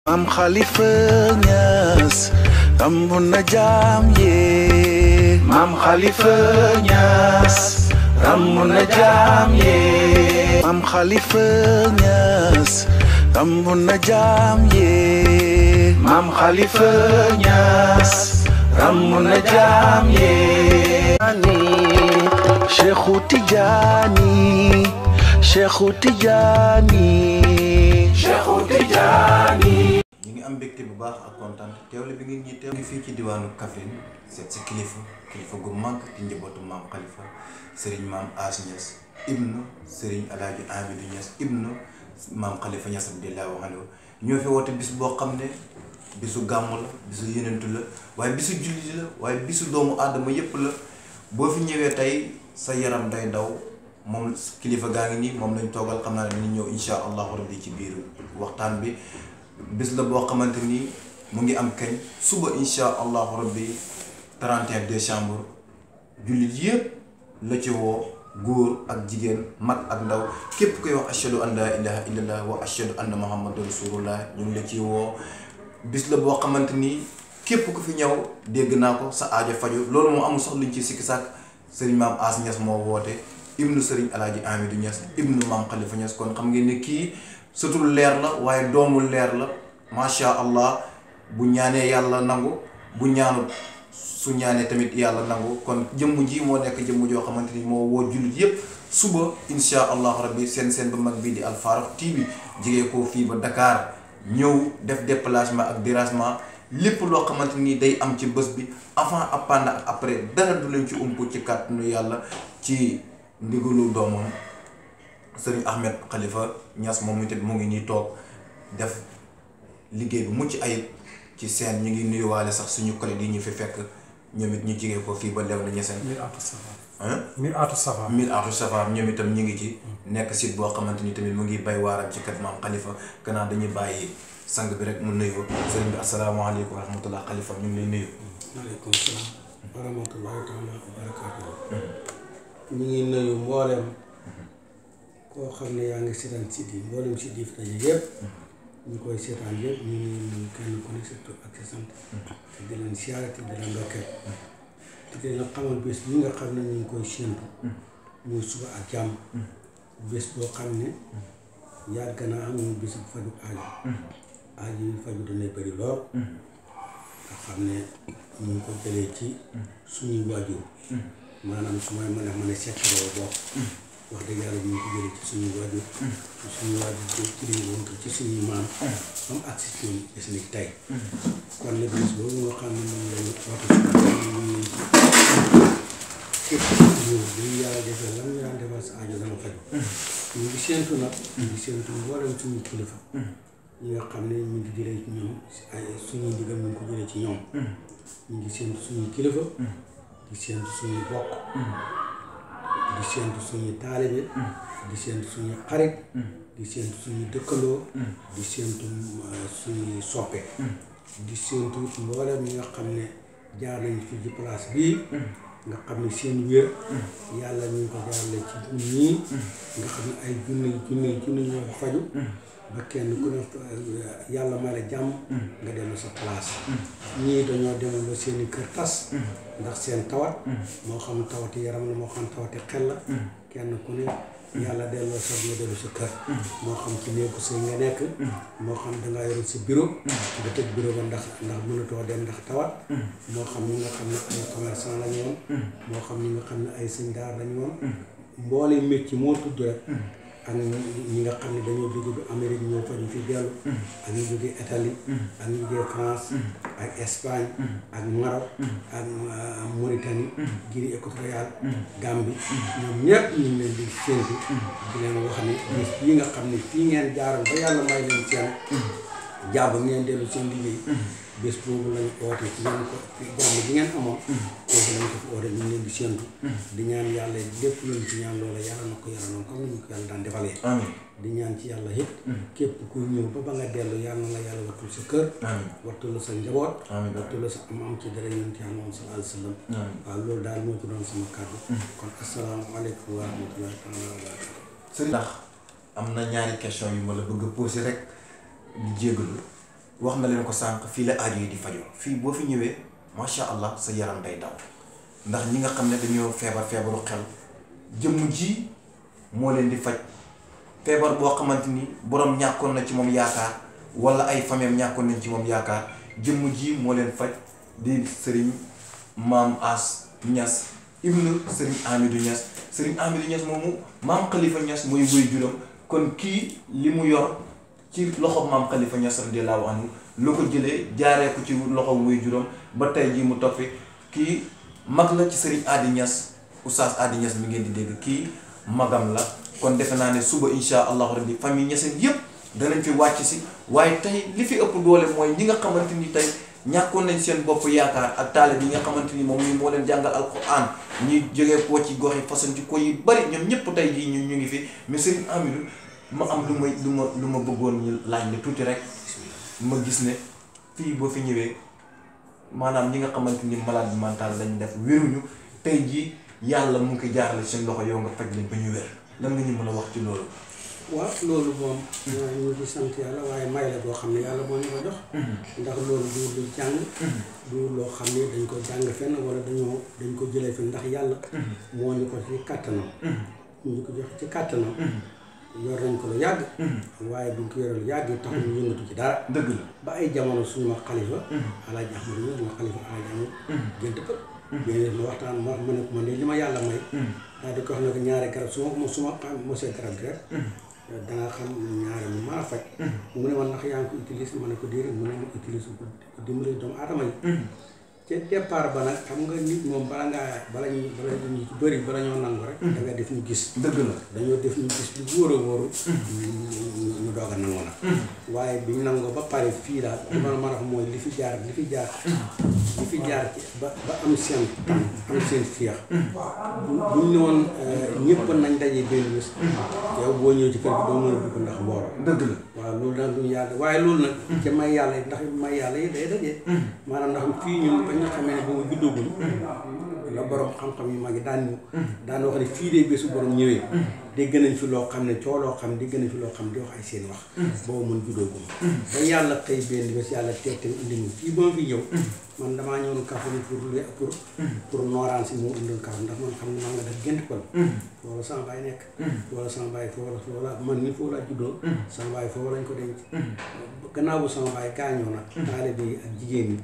Maam Khalifa Niass rambu na jaam yee Maam Khalifa Niass rambu na jaam yee Maam Khalifa Niass rambu na jaam yee Maam Khalifa Niass rambu na jaam yee Cheikhu Tijaani Cheikhu Tijaani Cheikhu Tijaani ñu ngi am mbégte bu baax ak kontaan teewle bi ngeen ñi teew ngi fii ci diwaanu Kaffrine seet si kilifa kilifa gu mag di njabootu maam Khalifa Serigne maam As Niass ibnu Serigne Alaaji Amidou Niass ibnu maam Khalifa Niass radiyallaahu anhu ñoo fi woote bis boo xam ne bisu gàmmu la bisu yenentu la waaye bisu jullit la waaye bisu doomu aadama yépp la boo fi ñëwee tey sa yaram day daw moom kilifa gaa ngi nii moom lañ toogal xam naa ne dinañ ñëw insha allahu rabbi ci biir waxtaan bi bis la boo xamante ni mu ngi am kañ suba insha allahu rabbi 31 décembre jullit yëpp la ci woo góor ak jigéen mag ak ndaw képp koy wax ashhadu an laa ilaha illallah wa ashhadu anna muhammadan rasulullah ñu ngi la ci woo bis la boo xamante ni képp ku fi ñëw dégg naa ko sa aajo faju loolu moo amul sax luñ ci sikki sàkk sëriñ maam As Niass moo woote ibnu sëriñ alaaji Amidou Niass ibnu maam Khalifa Niass kon xam ngeen ne kii sutul leer la waaye doomul leer la macha allah bu ñaanee yàlla nangu bu ñaanut su ñaanee tamit yàlla nangu kon jëmm ji moo nekk jëmm joo xamante ni moo woo jullit yépp suba insha allahu rabbi seen seen ba mag bii di Al Farokh TV jigee ko fii ba Dakar ñëw def déplacement ak dérangement lépp loo xamante ni day am ci bés bi avant ak pendant ak après dara du leen ci ump ci kàttanu yàlla ci ndigalu doomam sëriñ Ahmed Khalifa Niass moom itam mu ngi nii toog def liggéey bu mucc ayib ci seen ñu ngi nuyuwaale sax suñu collègue yi ñu fi fekk ñoom it ñu jigee ko fii ba lew na ñeseen Mir Atou Safa. ah Mir Atou Safa. mille atu safar ñoom itam ñu ngi ci nekk site boo xamante ni tamit mu ngi bay waaram ci kat maam Khalifa gannaaw dañuy bàyyi sang bi rek mu nuyu sëriñ bi asalaamaaleykum wa rahmatullah Khalifa ñu ngi lay nuyu maaleykum salaam. wa rahmatullahi taala wa barakaatuhu. ñu ngi nuyu mboolem koo xam ne yaa ngi seetaan site yi mboolem site yi fi daje yëpp. ñu koy seetaan yëpp ñu ngi nuyu kenn ku nekk sa tur ak sa sant. te di leen siyaare te di leen ndokkeel. te di leen xamal bés bi nga xam ne ñu ngi koy séentu. muy suba ak jàmm. bés boo xam ne. yàgg naa am ñu bés bu faju aajo. aajo yi faju dana bëri lool. nga xam ne ñu ngi ko jëlee ci suñuy waajur maanaam su may mën a mën a seetloo bokk wax dëgg yàlla ñu ngi ko jëlee ci suñuy waajur ci suñuy waajur ci ci liñ woon ci suñuy maam ba mu agsi ci ñun gis ni tey kon nag bis boobu nga xam ne moom lañu oote si ñu ngi képp ku ñëw bi yàlla defee lan ñu daan defal sa aajo dana faju ñu ngi séentu nag ñu ngi séentu mboolem suñuy kilifa ñi nga xam ne ñu ngi jëlee ci ñoom ay suñuy ndigal ñu ngi ko jëlee ci ñoom ñu ngi séentu suñuy kilifa di séentu suñuy bokk di séentu suñuy taalibe di séentu suñuy xarit di séentu suñuy dëkkandoo di séentu suñuy soppe di séentu mboolem ñi nga xam ne jaar nañ fi ci place bii nga xam ne seen wér yàlla ñu ngi ko jaarale ci ñun ñii nga xam ne ay junni junni junni ñoo ko faju ba kenn ku ne yàlla may la jàmm nga dellu sa place ñii dañoo demoon ba seeni kër tas ndax seen tawat moo xam tawati yaram la moo xam tawati xel la kenn ku ne yàlla delloo sa nga dellu sa kër moo xam ci néegu sëy nga nekk moo xam dangaa yoroon sa bureau nga tëj bureau ba ndax ndax mënatoo dem ndax tawat moo xam ñi nga xam ne ay commerçant lañu woon moo xam ñi nga xam ne ay sëñ daar lañu woon mboole métier moo tudd rek ak ñi nga xam ne dañoo jóge bi Amérique ñoo faju fi dellu ak ñu jógee Italie ak ñu jógee France ak Espagne ak Maroc ak Mauritanie Guinée équatoriale Gambie ñoom ñëpp ñu ngi leen di séntu di leen wax ne bés bii nga xam ne fii ngeen jaaral ba yàlla may leen seen jàmm ngeen dellu seen liggéey bés boobu lañu oote ci ngeen ko jàmm ji ngeen amoon kooku lañ ko fi oote ñu ngi leen di séntu di ñaan yàlla lépp luñ ci ñaan loola yàlla na ko yàlla noonu comme ni ñu ko yàlla daan defalee amiin di ñaan ci yàlla it képp ku ñëw ba ba nga dellu yàlla na la yàlla wattul sa kër amiin wattul sa njaboot amiin wattul sa am am ci dara yonent yàlla moom sallallahu alayhi wa sallam amiin waaw loolu daal moo ci doon sama kàddu kon asalaamaaleykum wa rahmatullahi taala wa barakatu sëriñ ndax am na ñaari question yu ma la bëgg a posé rek di jégalu wax na leen ko sànq fii la aajo yi di fajoo fii boo fi ñëwee macha allah sa yaram day daw ndax ñi nga xam ne dañoo feebar feebaru xel jëmm ji moo leen di faj feebar boo xamante ni borom ñàkkoon na ci moom yaakaar wala ay fameem ñàkkoon nañ ci moom yaakaar jëmm ji moo leen faj di sëriñ maam As Ñas ibnu sëriñ Amidou Ñas sëriñ Amidou Ñas moomu maam Khalifa Ñas mooy wéy juróom kon kii li mu yor ci loxo maam Khalifa Ñas radiyallaahu anhu lu ko jëlee jaaree ko ci loxo wéy juróom ba tey jii mu topp fi kii mag la ci sëriñ Adi Ñas oustaz Adi Ñas mi ngeen di dégg kii magam la kon defe naa ne suba insha allahu rabbi famille ñaseen yëpp danañ fi wàcc si waaye tey li fi ëpp doole mooy ñi nga xamante ni tey ñàkkoon nañ seen bopp yaakaar ak taalibe yi nga xamante ni moom mi moo leen jàngal alquran ñi jógee koo ci gox yi façon ci ko yi bari ñoom ñëpp tey jii ñu ñu ngi fi mais Serigne Amidou ma am lu may lu ma lu ma bëggoon ñu laaj la tuuti rek ma gis ne fii boo fi ñëwee maanaam ñi nga xamante ni malade mental lañ def wéruñu tey jii yàlla mu ngi koy jaarale seen loxo yow nga faj leen ba ñu wér lan nga ñu mën a wax ci loolu. waaw loolu moom ñu ngi sant yàlla waaye may la boo xam ne yàlla moo ñu ko jox ndax loolu du lu jàng du loo xam ne dañ ko jàng fenn wala dañoo dañ ko jëlee fenn ndax yàlla moo ñu ko ci kàttanam ñu ko jox ci kàttanam yor nañ ko lu yàgg waaye buñ ko yoree lu yàgg tax ñu yëngatu ci dara dëgg la ba ay jamono suñu ma xalifa alaaji ahmadu ñëw ma xalifa alaaji ahmadu gént pël léegi ma waxtaan ma ma ne ko man de li ma yàlla may daal di ko xam ne ko ñaari garab su ma su ma mosee garab gi rek danga xam ñaari mu mën a faj mu ne man ndax yaa ngi ko utilise ma ne ko déedéet mu ne ma utilise ko dimbali doomu aadama yi ca départ ba nag xam nga nit moom bala ngaa bala ñu bala ñu ci bëri bala ñoo nangu rek da nga def ñu gis dëgg la dañoo def ñu gis lu wóor a wóoru ñu doog a nangu nag waaye bi ñu nangoo ba pare fii daal li ma mën a wax mooy li fi jaar li fi jaar li fi jaar ci ba ba am seen tan am seen fiix bu buñ ne woon ñëpp nañ daje benn bés yow boo ñëw ci kër gi doo mën a dugg ndax mbooloo dëgg la waaw loolu nag duñu yàlla waaye loolu nag ca may yàlla yi ndax may yàlla yi day daje maanaam ndax fii ñun ba ñu xamee ne boobu juddagul la borom xam-xam yu mag yi daan ñu daan wax ne fii de bésu borom ñëwee dégg nañ fi loo xam ne coo loo xam dégg nañ fi loo xam di wax ay seen wax boobu mën juddooguma ba yàlla xëy benn bés yàlla teg te indi ñu fii ba ma fi ñëw man damaa ñëwoon Kaffrine pour lu pour pour nooraan si moo indoon Kaffrine ndax man xam ne maa nga def gént kon foofu sama baay nekk wala sama baay foofu la foofu la man ni foofu laa juddoo sama baay foofu lañ ko denc gannaaw bu sama baay gaañoo nag taalibe yi ak jigéen ñi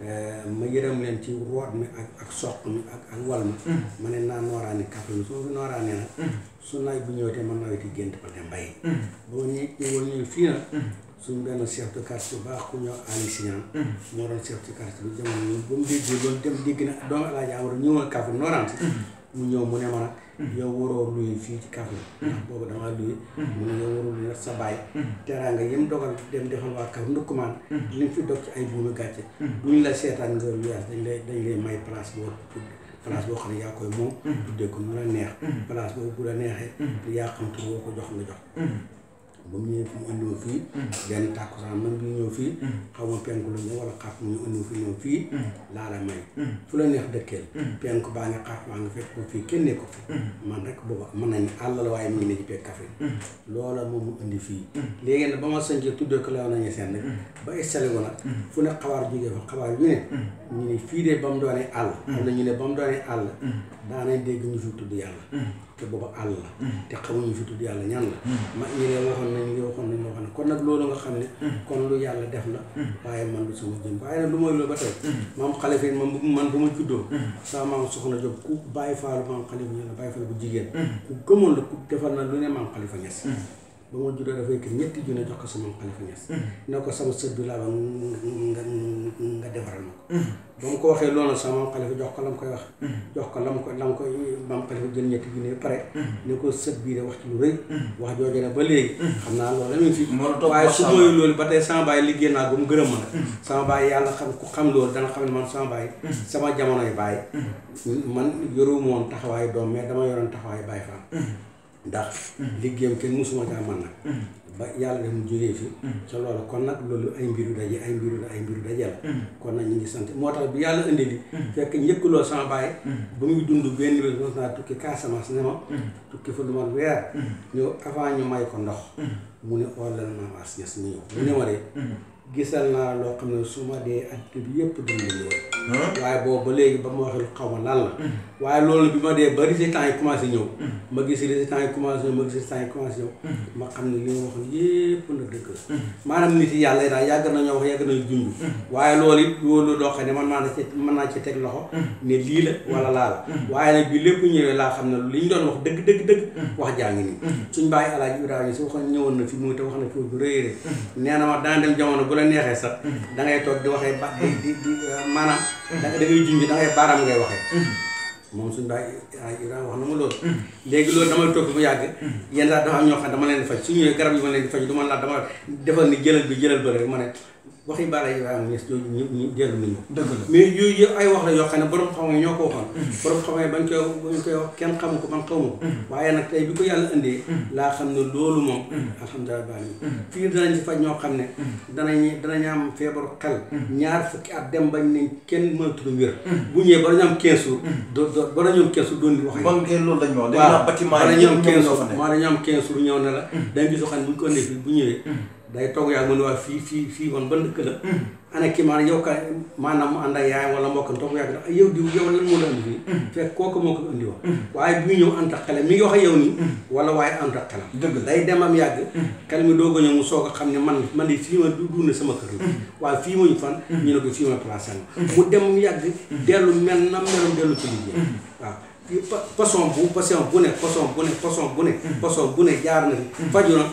ma yërëm leen ci root mi ak ak soq mi ak ak wal mi ma ne naa nooraani Kaffrine su ma fi nooraanee nag su nawet bu ñëwee te man nawet yi gént ma dem mbay ba ma ñëw ñëwoon ñëw fii nag suñ benn chef de quartier bu baax ku ñëw Ali Signan moo doon chef de quartier bi jamono ñun ba mu déggee loolu dem dégg na doomu Alaaji Amadu ñëwoon Kaffrine nooraan si mu ñëw mu ne ma nag yow waroo luye fii ci Kaffrine ndax boobu damaa luye mu ne yow waroo luye sa baay teraanga yim dogal dem defal waa Kaffrine ndukkumaan li fi dog ci ay buumi gàcce duñ la seetaan nga luyaas dañ lay dañ lay may place boo place boo xam ne yaa koy moom tuddee ko nu la neex place boobu bu la neexee yaa xam tur boo ko jox nga jox ba mu ñëwee fi mu indi ma fii benn tàkkusaan man bi ñëw fii xaw ma penku la ñëw wala xaaf mu ñu indi ma fii ñëw fii laa la may fu la neex dëkkeel penku baa ngi xaaf baa ngi fekk ko fii kenn ne ko fi man rek booba mën nañ àll la waaye mu ngi ne ci pegg Kaffrine loola moom mu indi fii léegi nag ba ma sañcee tuddee ko lew nañu seen rek ba installé ko nag fu ne xabaar jógee fa xabaar yu ne ñu ne fii de ba mu doonee àll am na ñu ne ba mu doonee àll daanañ dégg ñu fi tudd yàlla te booba àll la te xamuñu fi tudd yàlla ñan la ma ñi ne waxoon nañ li waxoon nañ waxoon ne kon nag loolu nga xam ne kon lu yàlla def la waaye man du sama jëm waaye nag lu mooy loolu ba tey maam xalifa yi man man bu ma juddoo sama maam soxna Jóob ku bàyyi faalu maam xalifa ñu la bàyyi faalu bu jigéen ku gëmoon la ku defal na lu ne maam xalifa ñes ba ma juddoo dafay kër ñetti junne jox ko sa maam xalifa ñes ne ko sama sët bi laa ba nga nga defaral ma ko ba mu ko waxee loolu sama maam xalifa jox ko la mu koy wax jox ko la mu ko la mu koy maam xalifa jël ñetti junne pare ne ko sët bii de wax ci lu rëy wax jooju ne ba léegi xam naa loolu la ñu fi waaye su mooy loolu ba tey sama baay liggéey naa ba mu gërëm ma nag sama baay yàlla xam ku xam loolu dana xam ne man sama baay sama jamonoy baay man yoruma woon taxawaayu doom mais dama yoroon taxawaayu baay faam ndax liggéeyam kenn musuma caa man nag ba yàlla def mu jógee fi ca loolu kon nag loolu ay mbiru daje ay mbiru ay mbiru daje la kon nag ñu ngi sant moo tax bi yàlla indi li fekk njëkkaloo sama baay ba muy dund benn bés mos naa tukki Casamance ne ma tukki fa lu ma weer ñëw avant ñu may ko ndox mu ne oo la maam as ñes mu ñëw mu ne ma de gisal naa loo xam ne su ma dee at bi yëpp dund loolu waaye boobu ba léegi ba ma waxee xaw ma lan la waaye loolu bi ma dee ba résultats yi commencé ñëw ma gis résultats yi commencé ñëw ma gis résultats yi commencé ñëw ma xam ne li ma wax yépp na dëgg la maanaam nit yi yàlla yi daal yàgg nañoo wax yàgg nañu junj waaye loolu it loolu loo xam ne man naa ci mën naa ci teg loxo ne lii la wala laa la waaye nag bi lépp ñëwee laa xam ne li ñu doon wax dëgg dëgg dëgg wax jaa ngi nii suñ bàyyi alaaji Ibrahima si waxoon ñëwoon na fi mu te wax na fi bu rëy rëy nee na ma dana dem jamono bu la neexee sax da ngay toog di waxee ba di di di maanaam da da ngay junj da ngay baaraam ngay waxee moom suñu bàyyi Ibrahima wax na ma loolu léegi loolu damay toog bu yàgg yenn saa dafa am ñoo xam dama leen di faj su ñëwee garab yi ma leen di faj du ma la dama defal ni jëlal bi jëlal ba rek ma ne waxi Baara Ibrahima Niass jooju ñëpp ñu dellu nañu dëgg la mais yooyu yëpp ay wax la yoo xam ne borom xam ñoo ko waxoon borom xam bañ koy bañ koy wax kenn xamu ko man xamu ko waaye nag tey bi ko yàlla indee laa xam ne loolu moom alhamdulilah baa ni fii danañ si faj ñoo xam ne danañ danañ am feebaru xel ñaar fukki at dem bañ ne kenn mënatul wér bu ñëwee ba dañu am 15 jours do do ba dañu am 15 jours doon di wax bon kay loolu lañ ma wax. waaw dañu bâtiment wala yi ñoom ñoom 15 ñoo fa jours nekk. moo dañu am 15 jours ñëw ne la dañ gis xam ne bu ñu ko indee fii bu ñëwee day toog yaa mu ne waa fii fii fii woon ba dëkk la ana kii maanaam yow ka maanaam mu ànd ak yaayam wala mbokkam toog yàgg da yow diw yow lan moo la indi fii fekk kooku moo ko indi woon waaye bi ñu ñëw ànd ak xelam mi ngi wax ak yow nii wala waaye ànd ak xelam Dëgg la. day dem am yàgg xel mi doog a ñëw mu soog a xam ne man man de fii ma du dund sama kër la waaye fii ma ñu fan ñu ne ko fii ma placé mu dem mu yàgg dellu mel na meloon dellu ci liggéey waaw pa- façon bu façon bu ne façon bu ne façon bu ne façon bu ne jaar na fi faju na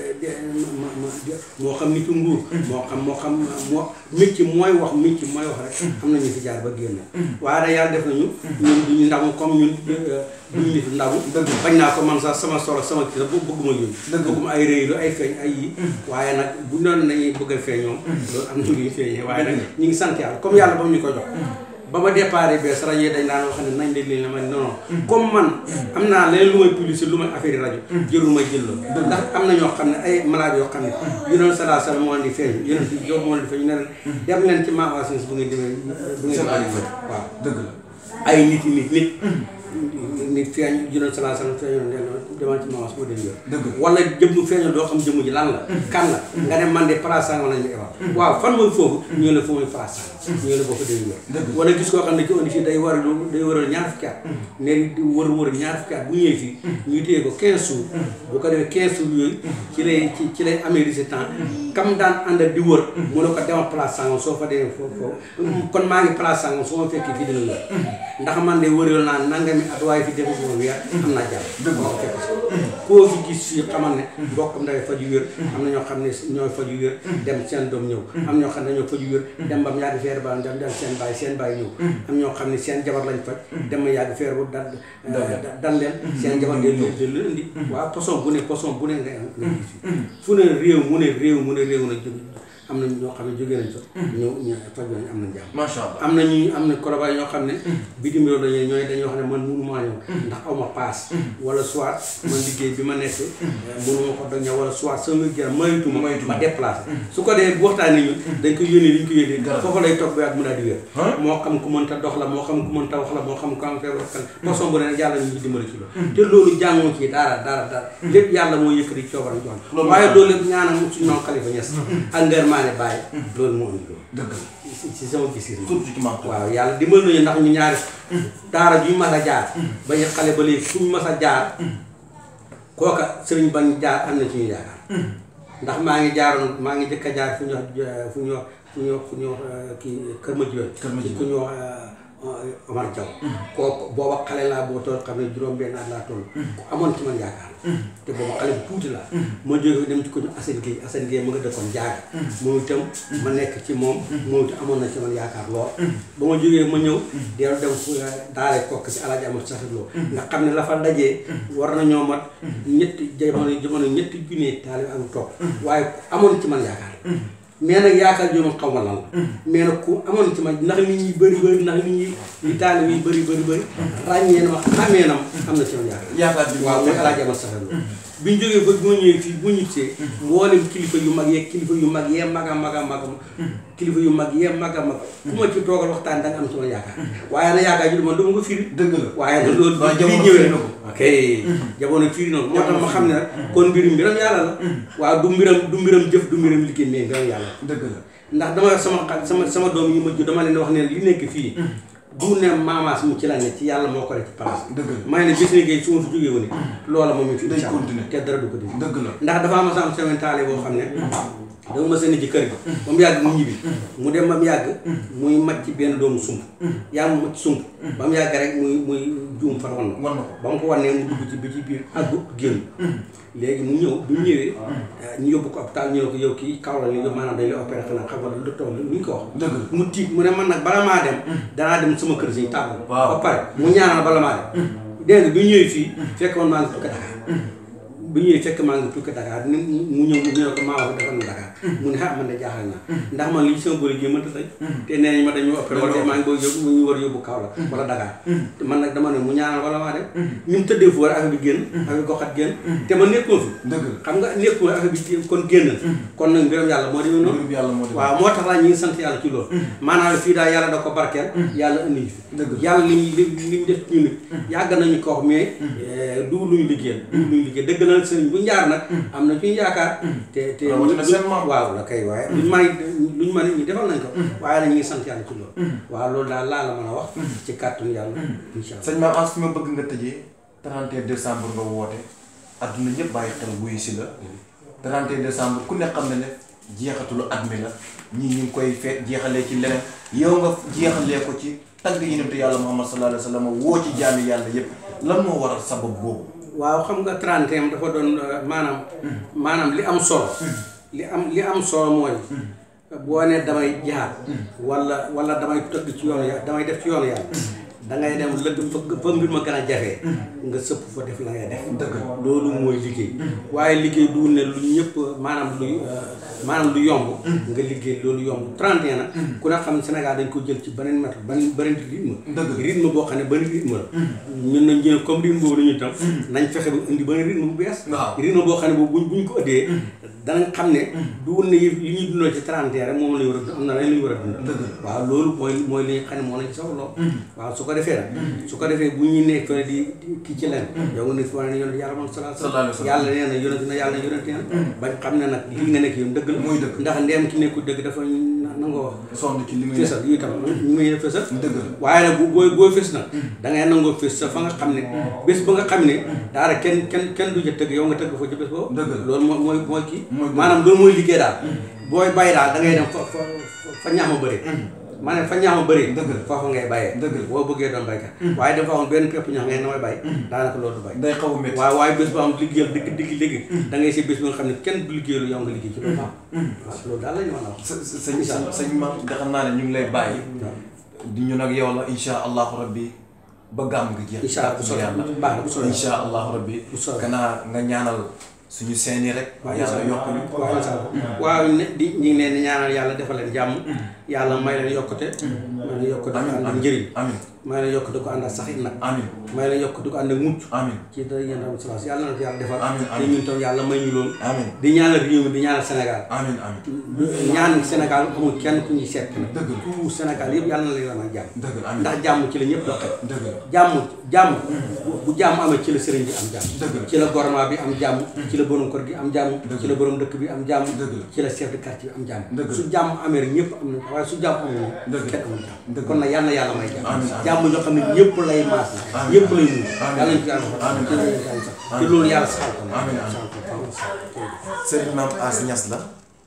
ma ma moo xam nitu nguur moo xam moo xam moo mécc mooy wax mécc mooy wax rek am na ñu fi jaar ba génn waaye da yàlla def nañu ñun duñu ndamu comme ñun duñu nit ndamu bañ naa ko man sax sama solo sama kii la bu bëgguma yooyu bëgguma ay réy lu ay feeñ ay yi waaye nag bu noonu nañuy bëgg a feeñoom loolu am na lu ñu feeñee waaye nag ñu ngi sant yàlla comme yàlla ba mu ñu ko jox ba ma déparé bees rajo yi dañ daan wax ne nañ leen la ma non non comme man am naa leneen lu may publicité lu may affaire yi rajo jërul ma jël la ndax am na ñoo xam ne ay malade yoo xam ne yu doon salaa sala moo di feeñ yu doon yow moo di feeñ ñu ne leen dem leen ci ma assurance bu ngeen demee bu ngeen demee waaw dëgg la. ay nit yi nit nit nit feeñ yu doon salaa sala feeñoon leen demal ci maas boo dem yor Dëgg la. wala jëmm feeñoo doo xam jëmm ji lan la kan la nga ne man de place sangam lañ ma ebal waaw fan mooy foofu ñu la fu muy place sangam ñu la boo ko dee yor wala gis koo xam ne ci indi fii day war lu day waral ñaar fukki at ne di wër wër ñaar fukki at bu ñëwee fii ñu téye ko 15 jours bu ko defee 15 jours yooyu ci lay ci ci lay amee résultat kam daan ànd ak di wër mu ne ko demal place sangam soo fa demee foofu foofu kon maa ngi place sangam soo ma fekkee fii dina wér ndax man de wëral naa nangami at waaye fi defu ma weer am naa jàmm moo ko fekk si koo fi gis fii xamal ne mbokkam dafay faju wér am na ñoo xam ne ñooy faju wér dem seen doom ñëw am ñoo xam ne dañoo faju wér dem ba mu yàgg feer ba dem dem seen baay seen baay ñëw am ñoo xam ne seen jabar lañ faj dem ba yàgg feer bu dal dal leen seen jabar ngay ñëw de leen indi waaw poson bu ne poson bu ne nga nga gis fi fu ne réew mu ne réew mu ne réew na jóg am na ñoo xam ne jógee nañ fa ñëw ñu faj nañ am na jàmm macha allah. am na ñu am na kolobaay ñoo xam ne bitim réew dañuy ñooy dañuy wax ne man mënu maa ñëw ndax aw ma paas wala soit man liggéey bi ma nekk mënu ma ko doon ñëw wala soit sama wér gu maytuma Maytuma. ma déplacé su ko dee bu waxtaanee ñun dañ ko yónnee li ñu ko yónnee foofu lay toog ba yàgg mu daal di wér moo xam ku mënta dox la moo xam ku mënta wax la moo xam ku am feebar kan façon bu ne rek yàlla ñu ngi dimbali ci loolu te loolu jàngoo ci dara dara dara lépp yàlla moo yëkkati coobaram jox Loolu waaye mooy loolu lépp ñaanam suñu maam Khalifa Niass ak ngërmaane bàyyi loolu moo indi loolu dëgg la. si si sama gis-gis surtout ci maam waaw yàlla dimbal nañu ndax ñu ñaari daara ju ñu mas a jaar ba ñu xale ba léegi fu ñu mas a jaar kooka sëriñ bañ jaar am na ci ñu yaakaar ndax maa ngi jaaroon maa ngi jëkk a jaar fu ñu wax fu ñu wax fu ñu wax fu ñu wax kii Kër Madiabel Kër Madiabel ku ñu wax Omar Diaw kooku booba xale laa boo toll xam ne juróom benn at laa toll ku amoon ci man yaakaar te booba xale bu tuuti laa ma jóge dem ci ko ñu Assane Gueye Assane Gueye ma nga dëkkoon jaaga moom itam ma nekk ci moom moom itam amoon na ci man yaakaar lool ba ma jógee ma ñëw dellu dem fu daale kokk ci alaaji amat saxirloo nga xam ne la fa dajee war nañoo mat ñetti jamono jamono ñetti junne taalibe ak topp waaye ku amoon ci man yaakaar mais nag yaakaar joo xaw ma lan la mais nag ku amoon ci ma ndax nit ñi bëri bëri ndax nit ñi li taalibe yi bëri bëri bëri ràññee na ma xamee na ma am na ci man yaakaar yaakaar bi waaw mooy alaaji amat saxirloo bi ñu jógee ba bu ma ñëwee fii bu ñibbisee mboolem kilifa yu mag yeeg kilifa yu mag yee mag a mag a mag kilifa yu mag yee mag a mag ku ma ci toogal waxtaan da nga am sama yaakaar waaye na yaakaar ji du man dama ko firi dëgg la waaye nag loolu waaye bi jamono ñëwee firi na ko. ok jamono firi na ko moo tax ma xam ne nag kon mbirum mbiram yàlla la waaw du mbiram du mbiram jëf du mbiram liggéey mais mbiram yàlla la dëgg la ndax dama wax sama xa- sama sama doom yi ma jur dama leen di wax ne li nekk fii du ne maamaas mu ci la ne ci yàlla moo ko def ci place dëgg la may ne bis ni géey su ma fi jógee woon loola moom it fi Day incha Allah. continuer. te dara du ko dindi dëgg la ndax dafa am sama semaine taale boo xam ne dama ma seen ci kër gi ba mu yàgg mu ñibbi mu dem ba mu yàgg muy màcc ci benn doomu sump yaa mu màcc sump ba mu yàgg rek muy muy juum far wan na wan na ko ba mu ko wannee mu dugg ci bi ci biir àggut génn léegi mu ñëw bi mu ñëwee ñu yóbbu ko hôpital ñu ne ko yow kii kaw la li yow maanaam dañ lay opéré xanaa xam nga lu toll lu ñu ko wax dëgg la mu tiit mu ne man nag bala maa dem danaa dem sama kër si tàggu Waaw. ba pare mu ñaanal bala maa dem dégg nga bi ñu ñëwee fii fekk man maa ngi tukki Dakar bi ñëwee fekk maa ngi tukki Dakar ni mu ñëw mu ñëw ko maa wax defal na Dakar mu ne ah man de jaaxal naa ndax man lii sama bëri gi mënta tey te nee nañ ma dañu opéré wala maa ngi bëgg yóbbu mu ñu war a yóbbu Kaolack wala Dakar te man nag dama ne mu ñaanal wala maa dem ñu mu tëddee fu war affaire bi génn affaire bi goxat génn te man nekkoo fi dëgg la xam nga nekkul affaire bi kon génn kon nag mbiram yàlla moo demee noonu mbirum yàlla moo dem waaw moo tax laa ñu ngi sant yàlla ci loolu maanaam fii daal yàlla da ko barkeel yàlla indi ñu fi Dëgg la. yàlla li ñu li li ñu def ci ñu nit yàgg nañu ko wax mais du lu ñu liggéeyal du lu ñu liggéey dëgg na sëriñ bu njaar nag am na ci ñu yaakaar te te Rawatina seen maam. waaw la kay waaye luñu mën luñu mën ñu defal nañ ko waaye nag ñu ngi sant yàlla ci loolu waaw loolu daal laa la mën a wax ci kàttanu yàlla incha allah sëñ Maam As fi ma bëgg nga tëjee 31 décembre nga woote adduna ñëpp bàyyi xel wuyu si la 31 décembre ku ne xam ne ne jeexatulu at mi la ñii ñu ngi koy fe jeexalee ci leneen yow nga jeexalee ko ci tagg yonentu yàlla Muhammad sallallahu alayhi wa sallam woo ci jaami yàlla yëpp lan moo waral sabab boobu waaw xam nga 31 dafa doon euh, maanaam maanaam li am solo li am li am solo mooy boo ne damay jaar wala wala damay tëgg ci yoonu yàlla damay def ci yoonu yàlla dangay dem lëgg fa fa mbir ma gën a jafee nga sëpp fa def la ngay def Dëgg la. loolu mooy liggéey waaye liggéey du ne lu ñëpp maanaam lu maanaam lu yomb nga liggéey loolu yomb 31 nag ku ne xam ne Sénégal dañ ko jël ci beneen méthode beneen beneen rythme Dëgg la. rythme boo xam ne beneen rythme la ñun nañ jël comme rythme boobu dañuy tam nañ fexe ba indi beneen rythme bu bees Waaw. rythme boo xam ne boobu buñ buñ ko ëddee danañ xam ne du woon ne yëf li ñuy dundal ci 31 rek moom lañu war a dund am na leneen lu ñu war a dund Dëgg la. waaw loolu mooy mooy li nga xam ne moo lañ soxloo waaw su ko defee nag su ko defee bu ñuy nekk fële di di kii ci leen yow nga ne fi wane ne yonent yàlla moom sallallahu Sallallahu alayhi wa sallam. yàlla nee na yonent na yàlla na yonent na bañ xam ne nag lii nga nekk yow dëgg la Muy dëgg. ndax ndeem ki nekkul dëgg dafa na- nangoo sonn ci li muy fésal yi tam ñu may def fésal dëgg la waaye nag bu booy booy fés nag da ngay nangoo fés sa fa nga xam ne bés ba nga xam ne daara kenn kenn kenn du ca tëgg yow nga tëgg fa ci bés boobu Dëgg la. loolu mooy mooy mooy kii Mooy dëgg. maanaam loolu mooy liggéey daal booy bay daal da ngay dem fa fa fa ñax ma bëri maanaam fa ñax ma bëri Dëgg la. foofu ngay bayee Dëgg la. boo bëggee doon baykat waaye dafa am benn pepp ñax ngay damay bay daanaka loolu du bay day xaw a métti waaye waaye bés ba am liggéeyal dëgg dëgg dëgg da ngay si bés ba nga xam ne kenn du liggéeyalu yow nga liggéey ci loolu am waaw loolu daal la ñu mën a wax sa sa sañ sañ sañ ma nga xam naa ne ñu ngi lay bàyyi di ñu nag yow la insha allahu rabbi ba gàmm gi jeex Incha Allah bu soobee yàlla baax na bu soobee insha allahu rabbi Bu soobee. kanaa nga ñaanal suñu seeni rek yàlla yokk ñu waaw incha allah waaw ne di ñu ngi leen di ñaanal yàlla defal leen jàmm yàlla may leen yokkute may leen yokkute ko ànd ak njëriñ amin may leen yokkute ko ànd ak saxit nag amin may leen yokkute ko ànd ak mucc amin ci dara yéen tamit salaas yàlla na ko yàlla defal Amiin, te amiin. ñun tam yàlla may ñu loolu amin di ñaanal réew mi di ñaanal Sénégal amin amin ñaan Sénégal amul kenn ku ñuy seet nag Dëgg la. tout Sénégal yëpp yàlla na leen may jàmm dëgg la amin ndax jàmm ci la ñëpp doxee dëgg la jàmm jàmm bu jàmm amee ci la sëriñ bi am jàmm Dëgg la. ci la gouvernement bi am jàmm ci la borom kër gi am jàmm Dëgg ci la borom dëkk bi am jàmm Dëgg la. ci la chef de quartier bi am jàmm Dëgg la. su jàmm amee rek ñëpp am na waaye su jàmm amul Dëgg la. kenn amul Dëgg jàmm la. kon nag yal na yàlla may jàmm Amiin, amiin. jàmm ñoo xam ne ñëpp lay maas na Amiin. ñëpp lay mun Amiin. yàlla ñu ko yàlla defal Amiin, ci amiin. loolu yàlla sax ci loolu yàlla saxal ko nag. Amiin, amiin. saxal ko faaw sax. sëriñ maam As Ñas la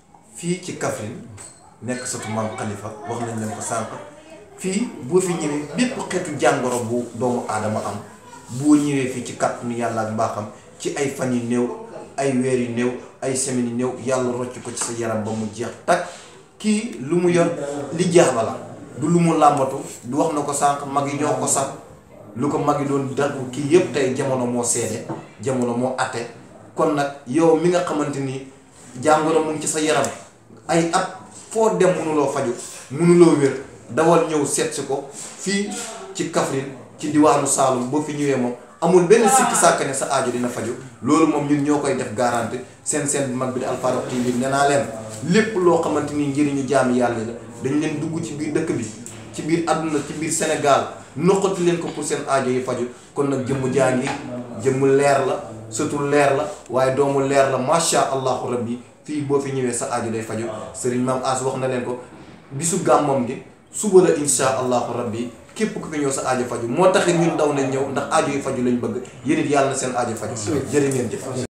fii ci Kaffrine nekk sëtu maam Khalifa wax nañ leen ko sànq fii boo fi ñëwee bépp xeetu jàngoro bu doomu aadama am boo ñëwee fii ci kàttanu yàlla ak mbaaxam ci ay fan yu néew ay weer yu néew ay semaines yu néew yàlla rocc ko ci sa yaram ba mu jeex takk kii lu mu yor li jaaba la du lu mu làmbatu du wax na ko sànq mag yi ñoo ko sax lu ko mag yi doon dal kii yëpp tey jamono moo seede jamono moo atte kon nag yow mi nga xamante ni jàngoro mu ngi ci sa yaram ay at foo dem mënuloo faju mënuloo wér dawal ñëw seet si ko fii ci Kaffrine ci diwaanu Saalum boo fi ñëwee moom amul benn sikki sàkk ne sa aajo dina faju loolu moom ñun ñoo koy def garanti seen seen bu mag bi di Alfarokh TV nee naa leen lépp loo xamante ni njëriñu jaami yàlla la dañ leen dugg ci biir dëkk bi ci biir àdduna ci biir Sénégal noqati leen ko pour seen aajo yi faju kon nag jëmmu jaa ngi jëmmu leer la surtout leer la waaye doomu leer la macha allahu rabbi fii boo fi ñëwee sa aajo day faju sëriñ maam As wax na leen ko bisu gàmmam gi suba la insha allahu rabbi képp ku fi ñëw sa aajo faju moo taxit ñun daw nañ ñëw ndax aajo yu faju lañ bëgg yéen it yàlla na seen aajo faju jërë ngeen jëf